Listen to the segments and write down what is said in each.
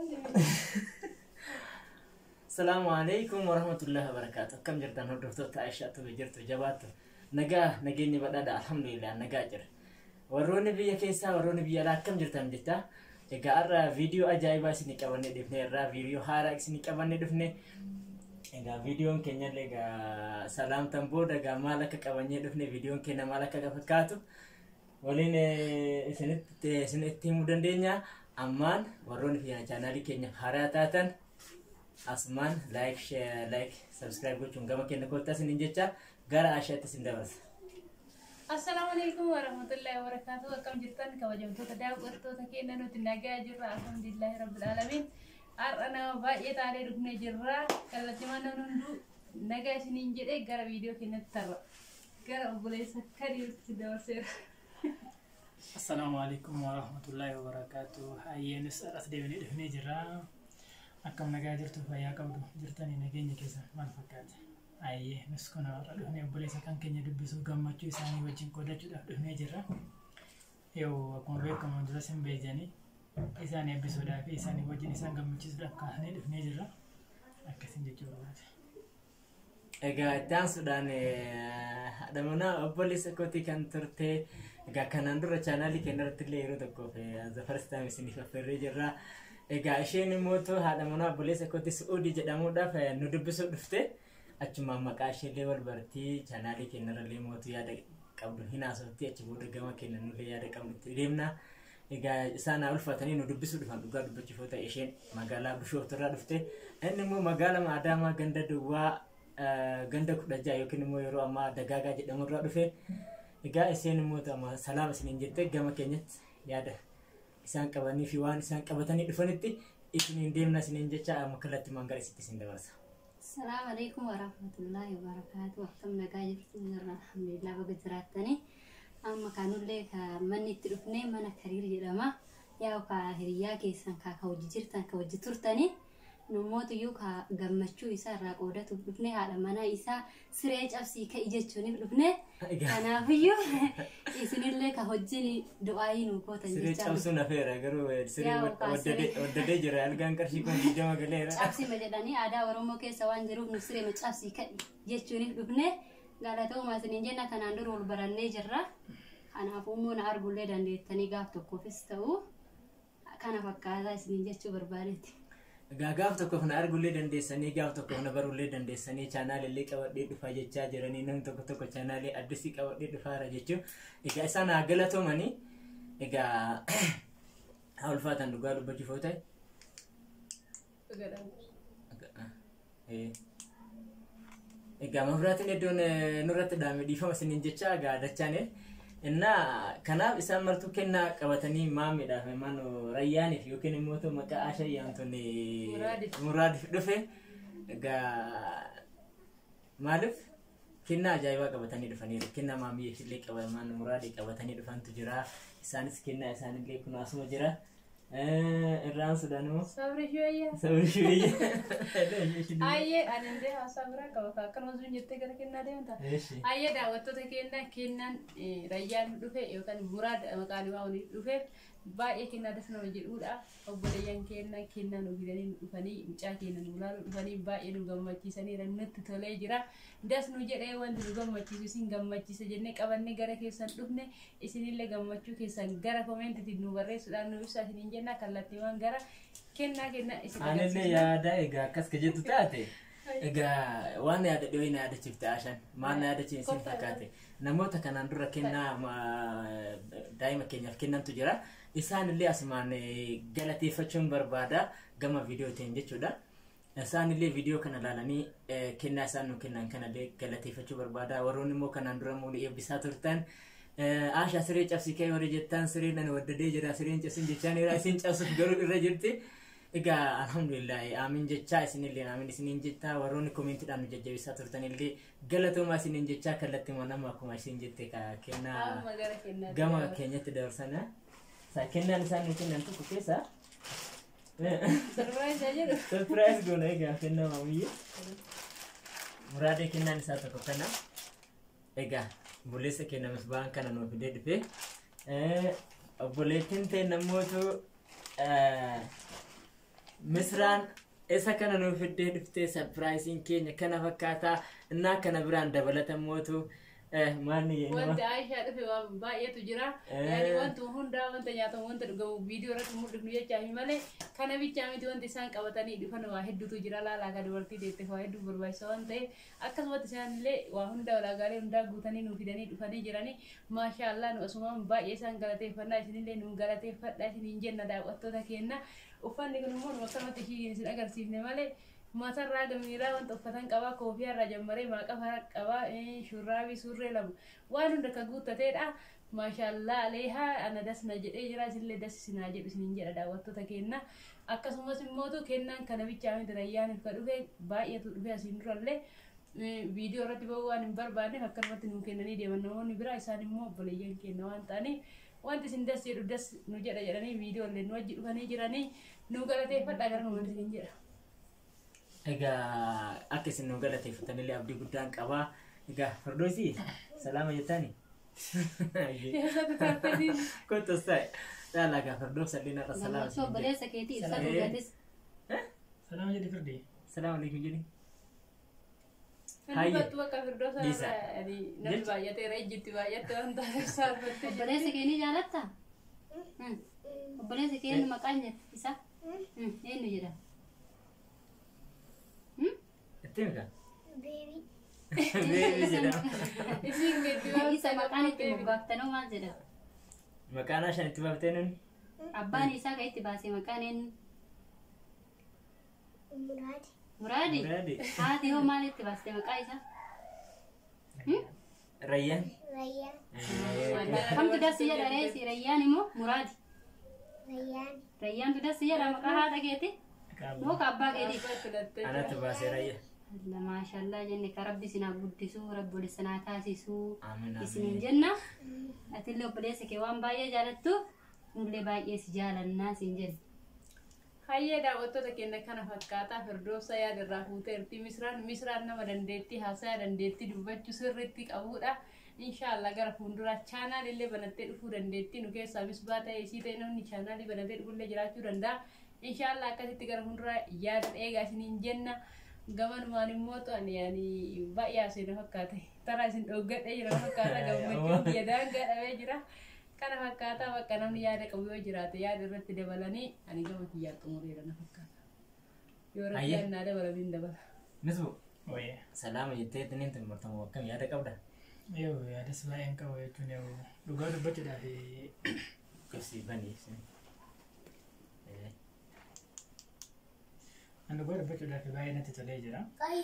Salaamu alaikum warahmatullahi wabarakatuh. Akkam jirtan hordoftoota Aishaatu jirtu jabaattu. Nagaa nageenyi badhaadha alhamdulillah nagaa jira. Warroonni biyya keessaa warroonni biyya alaa akkam jirtan jetta. Egaa har'a viidiyoo ajaa'ibaa isinii qabannee dhufne irraa viidiyoo haaraa isinii qabannee dhufne. Egaa viidiyoon keenya illee egaa salaamtan booda egaa maal akka qabannee dhufne viidiyoon keenya maal akka fakkaatu waliin isinitti isinitti himuu dandeenya. Ammaan warroonni biyya chaanaalii keenya haaraa taatan asumaan laayik laayik sabskiraayib gochuun gama keenya koottaa isiniin jecha gara ashaatti isin dabarsa. Assalaamu alaikum warahmatullahi wabarakatuh. Akkam jirtan kabajamtoota daawwattoota keenya nuti nagaa jirra. Alhamdulillahi rabbil alamin. Har'a nama baay'ee taanee dhufnee jirra. Kallattii mana hunduu nagaa isiniin jedhee gara viidiyoo keenyatti tarra. Gara obboleessa kadiitti dabarseera. Assalaamu alaikum warahmatullahi wabarakatuh. Hayyeenis as deebinee dhufnee jirra. Akkam nagaa jirtu fayyaa qabdu jirtanii nageenya keessa maal fakkaate? Ayyee nus kun har'a dhufnee obboleessa kan keenya dubbisuu gammachuu isaanii wajjin qoodachuudhaaf dhufnee jirra. Yoo akkuma beekamu dura sin beejanii isaan eebbisuudhaa fi isaanii wajjin isaan gammachiisuudhaaf kaasnee dhufnee jirra. Akkasiin jechuu barbaade. Egaa itti aansuudhaan haadha manaa obboleessa kootii kan turte egaa kanaan dura chaanaalii keenya irratti illee yeroo tokkoof the first time isiniif affeerree jirra. Egaa isheen immoo haadha manaa obboleessa kootii Su'uudii jedhamuudhaaf nu dubbisuu dhufte achumaan maqaa isheellee wal bartii chaanaalii keenya irrallee mootu yaada qabdu hin haasofti achi booda gama keenya nullee yaada qabdu itti deemna. Egaa isaan haa ulfatanii nu dubbisuu dhufan dhugaa dubbachuuf yoo ta'e isheen magaalaa Bishooftu irraa dhufte inni immoo magaalaa Adaamaa ganda Duwwaa ganda kudha jaha yookiin immoo yeroo ammaa dagaagaa jedhamu irraa dhufe egaa isheen immoo salaama isiniin jettee gama keenyatti yaada isaan qabanii fi waan isaan qabatanii dhufanitti isiniin deemna isiniin jecha amma kallattii mangara isitti isin dabarsa. Assalamu alaikum warahmatullahi wabarakatuh. Akkam nagaa jirtu jirra alhamdulillah baga jiraattanii. Amma kanullee ka manni itti dhufnee mana kariir jedhama. Yaa ka hiriyaa keessan ka ka hojii jirtan ka hojii turtanii. Namoota iyyuu ka gammachuu isaa irraa qoodatuuf dhufnee haadha manaa isaa siree cabsii ka'i jechuuniif dhufnee. Kanaafiyyuu isinillee ka hojiin du'aayii nu gootan Siree cabsuun hafeera garuu siree Yaa ukaa waddadee siree. waddadee jira algaan qarshii kun digdama galeera. cabsima jedhanii aadaa oromoo keessa waan jiruuf nu siree cabsii ka'i jechuuniif dhufne galatoomaa isiniin jenna kanaan dura wal barannee jirra kanaafuu immoo na argullee dandeettanii gaaf tokkoofis ta'u kana fakkaataa isiniin jechuu barbaadetti. Egaa gaaf tokkoof na argullee dandeessanii gaaf tokkoof na barullee dandeessanii chaanaalillee qabadhee dhufaa jechaa jiranii namni tokko tokko chaanaalee addisii qabadhee dhufaara jechuun egaa isaan haa galatoomanii egaa haa ulfaatan dhugaa dubbachuuf yoo ta'e. Eh. Egaa mafiraatiin iddoon eh, nurratti dhaame dhiifama isiniin jecha egaa dachaane innaa kanaaf isaan martuu kennaa qabatanii maamiidhaaf maanu rayyaaniif yookiin immoo ta'u maqaa ashayyaan Muraadiif. muraadiif dhufe egaa maaliif kennaa ajaa'ibaa qabatanii dhufaniiru kennaa maamiyyeef illee qabaman muraadii qabatanii dhufantu jira isaanis kennaa isaanillee kun asuma jira Eh, irraan sudanuu Sabri shiyyaa. sabri shiyya Ayyee ani illee haasaa biraa qaba. Akkana osoo hin jettee gara kennaa deemta. Eeshi. Ayyee daawwattoota keenya kennan eh, rayyaan dhufe yookaan muraad maqaan isaa waliin dhufe baay'ee kennaa das nama jedhudha. Obboleeyyan keenya kennaa nu fidanii nu dhufanii mucaa keenya nu ilaaluu dhufanii baay'ee nu gammachiisaniira nutti tolee jira. Das nu jedhee wanti nu gammachiisu isin gammachiisa jennee qabannee gara keessan dhufne isinillee gammachuu keessan gara komeentiitiin nu barreessuudhaan nu ibsaa isiniin jenna kallattiiwwan gara kennaa kenna isin Anillee agarsiisna. yaada egaa akkas ka jettu taate egaa waan yaada dhiyoo na yaadachiifte ashan maal na yaadachiifte sin fakkaate namoota kanaan dura kennaa ma- daa'ima keenyaaf kennantu jira isaan illee asumaan eh, galateeffachuun barbaada gama viidiyootiin jechuudha isaan illee viidiyoo kana ilaalanii eh, kennaa isaan nu kennan kanallee galateeffachuu barbaada warroonni immoo kanaan dura immoo nu eebbisaa turtan Eh, Asha siree cabsii kee warri jettan sireen ani waddadee jira sireen cabsin jechaan irraa isin cabsuuf garuu irra jirti. Egaa alhamdulillah aamin jechaa isinillee aamin isiniin jechaa warroonni komeentiidhaan nu jajjabeessaa turtanillee galatoomaa isiniin jechaa kallattii nama akkuma isin jette ka kennaa Amma gara kennaa gama keenyatti dabarsana. Sa kennaan isaan nu kennan tokko keessa. Sarbaayisa jedhu. Surprise goona egaa kennaa maamiyyee. Muraadee kennaan isaa tokko kana. Egaa obboleessa keenya misbaan kana nuuf fidee dhufe. Obboleettiin ta'e namootu misraan isa kana nuuf fiddee dhuftee sarpiraayisiin keenya kana fakkaataa innaa kana biraan dabalatan mootu maanni Wanti jennu Aishaa dhufe waan baay'eetu jira. Eh. Yaani wanti hundaa wanta nyaatamu wanta dhugamu viidiyoo irratti mul'ifnu jechaafi malee kana bichaa miti wanti isaan qabatanii dhufan waa hedduutu jira laalaa kan dubartii deettee waa hedduu barbaachisa waan ta'eef akkasumatti isaan illee waa hunda walaagaalee hundaa guutanii nuu fidanii dhufanii jiranii maashaallah nu asumaan baay'ee isaan galateeffannaa isinillee nu galateeffadha isiniin jenna daawwattoota keenya uffanni kun immoo nu akkanumatti ishii isin agarsiifne malee matarraa gamiiraa wanta uffatan qabaa koofiyaarraa jammaree maaqafa qabaa eh, shurraabii surree lama waan hunda ka guuttateedha maashaallah aleehaa ana dasna jedhee jira isinillee dassisinaa jedhu isiniin jedha daawwattoota keenya akkasumas immootu kennaan kana bichaa miti rayyaaniif ka dhufe baay'eetu dhufe asiin durallee eh, viidiyoo irratti bahuu waan hin barbaanneef akkanumatti nuu kennanii deeman namoonni biraa isaan immoo obboleeyyan keenya waan ta'aniif wanti isin das jedhu das nu jedha jedhanii viidiyoo illee nu wajji dhufanii jiranii nu galateeffadha gara numaan isin jedha. egaa akka isin nu galateeffatanillee abdii guddaan qabaa egaa hordoosi salaama jettaani Keessatti taatanii kottos ta'e caalaa egaa hordoof salliin har'a salaama gammachuu isin jedhe obboleessa keetii ibsa Salaam. dhugatis Salaama jedhi firdii. salaama alaikum jedhi Kan Hayye. dubbatu bakka firdoosa Dhiisa. irraa namni Jecha. baay'ateera ejjitti baay'atte waan ta'eef saalfattee obboleessa kee ni jaalatta Hmm. obboleessa kee eenyu maqaan jedha isa Hmm, eenyu jedhama Hmm? itti mika beebii jedhama Isin gadi waan isa maqaan itti moggaaftanii maal jedhama maqaan shan itti baaftee nuni abbaan isaa kan itti baase maqaan eenyu muraadi muraadi haati hoo maal itti baaste maqaa isaa rayyaan kamtu dassi jedha reesi rayyaan immoo muraadi rayyaantu dassi jedha maqaa haadha keeti moo ka abbaa keeti anatti baasee rayya Allah maashaallah jenne ka rabbi isinaa guddisuu rabbi ol isinaa taasisuu amiin isiniin amiin jenna atillee obboleessa kee waan baay'ee jaalattu nullee baay'ee si jaalannaa siin jenna Hayyee daawwattoota keenya kana fakkaataa firdoosa yaadarraa fuuteerti misraan misraan nama dandeettii haasaa dandeettii dubbachuu sirriitti qabudha. Inshaallah gara fuulduraa chaanaal illee banattee dhufuu dandeettii nu keessaa misbaa ta'e isii ta'e namni chaanaalii banatee dhufullee jiraachuu danda'a. Inshaallah akkasitti gara fuulduraa yaada eegaa isiniin jenna. Gamanumaan immoo to'ani yaani baay'ee haasee fakkaate. Taraa isin dhoggadhee jira fakkaata gammachuun biyya daangaa dhabee jira. kana fakkaataa bakka namni yaada qabu yoo jiraate yaada irratti dabalanii ani gama kiyyaa xumureera na fakkaata yoo Ayye. rakkoo naa dabalanii hin dabala misbu Wayya. salaama jettee tiniin tummartamu akkam yaada qabda Yoo yaadas baay'een qaba jechuun yoo dhugaa dubbachuudhaaf qabsiifanii ibsin an dhugaa dubbachuudhaaf baay'ee natti tolee jira.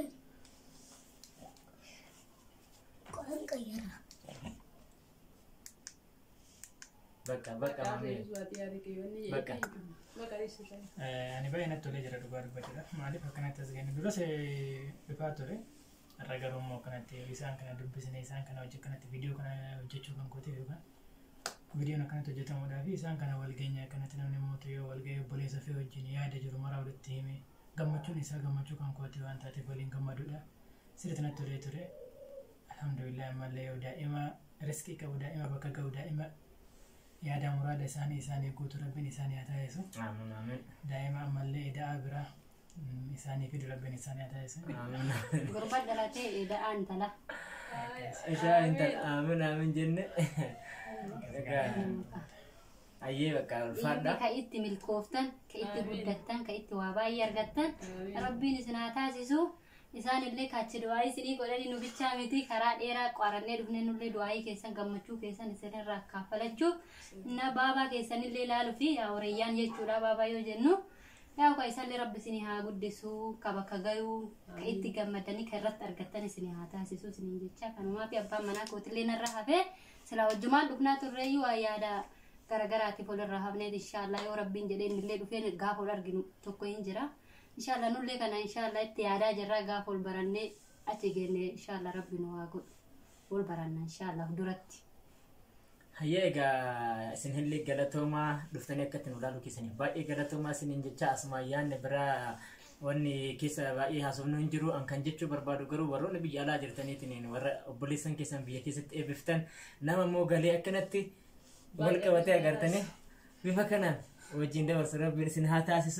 bakka bakka maamee Bakka. bakka dhiisuudhaan Eh, Ani baay'ee natti tolee jira dhugaa dubbachuudhaaf. Maaliif akkanatti as geenye duras eh, dhufaa ture. Har'a garuu immoo akkanatti isaan kana dubbisnee isaan kana hojii akkanatti viidiyoo kana hojjechuu kan kootiif yookaan viidiyoon akkanatti hojjetamuudhaa fi isaan kana walgeenya akkanatti namni mootu yoo walga'ee obboleessa fi wajjin yaada jiru maraa walitti hime gammachuun isaa gammachuu kan kooti waan taateef waliin gammaduudha. Sirriitti natti tolee ture. Alhamdulillah ammallee yoo daa'ima riskii qabu daa'ima bakka ga'u daa'ima yaada muraada isaanii isaanii guutuu rabbiin isaanii haa taasisu. amiin amiin daa'ima ammallee ida'aa biraa mm, isaanii fi rabbiin isaanii haa taasisu. amiin gurba dhalatee da'aan tala Ishaa intala amiin amiin jenne egaa ayyee bakka dhiirri ulfaadha ka itti milkooftan ka itti Amiin. guddattan ka itti waa baay'ee argattan rabbiin isin haa taasisu isaan illee kachi du'aayii isinii godhanii nu bichaa miti karaa dheeraa qarannee dhufnee nullee du'aayii keessan gammachuu keessan isinirraa kaffalachuuf na baabaa keessan illee ilaaluu fi yaa horeeyyaan jechuudha baabaa yoo jennu yaa ka isallee rabbi isinii haa guddisuu ka bakka gayuu ka itti gammadanii ka irratti argattan isinii haa taasisu isiniin jecha kanumaa fi abbaan manaa kootillee narra hafee silaa wajjumaan dhufnaa turreeyyuu waa yaada garagaraatiif walirraa hafneet inshaallah yoo rabbiin jedheen illee dhufeen gaafa ol arginu tokko hin jira inshaallah nullee kana inshaallah itti yaadaa jirra gaafa ol barannee achi geenne inshaallah rabbi nu haa godhu ol baranna inshaallah duratti hayyee egaa isin illee galatoomaa dhuftanii akkatti nu ilaaluu keessaniif baay'ee galatoomaa isiniin jecha asuma yaanne biraa wanni keessa baay'ee haasofnu hin jiru an kan jechuu barbaadu garuu warroonni biyya alaa jirtaniitiin warra obboleessan keessan biyya keessatti eebbiftan nama immoo galee akkanatti wal qabatee agartanii bifa kanaan wajjin dabarsu rabbiin isin haa taasisu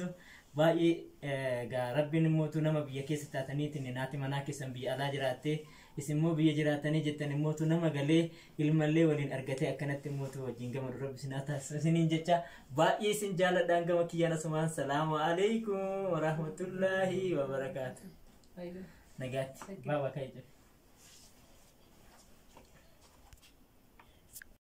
baay'ee gaa rabbiin immootu nama biyya keessa taataniitiin naati manaa keessan biyya alaa jiraattee isin immoo biyya jiraatanii jettan immootu nama galee ilmallee waliin argatee akkanatti immootu wajjin gama dura bisinaa taasisaniin jecha baay'ee isin jaaladhaan gama kiyyaan asumaan salaamu alaikum warahmatullaahi wabarakaatu Faayidaa. nagaatti baaba ka'e jedhe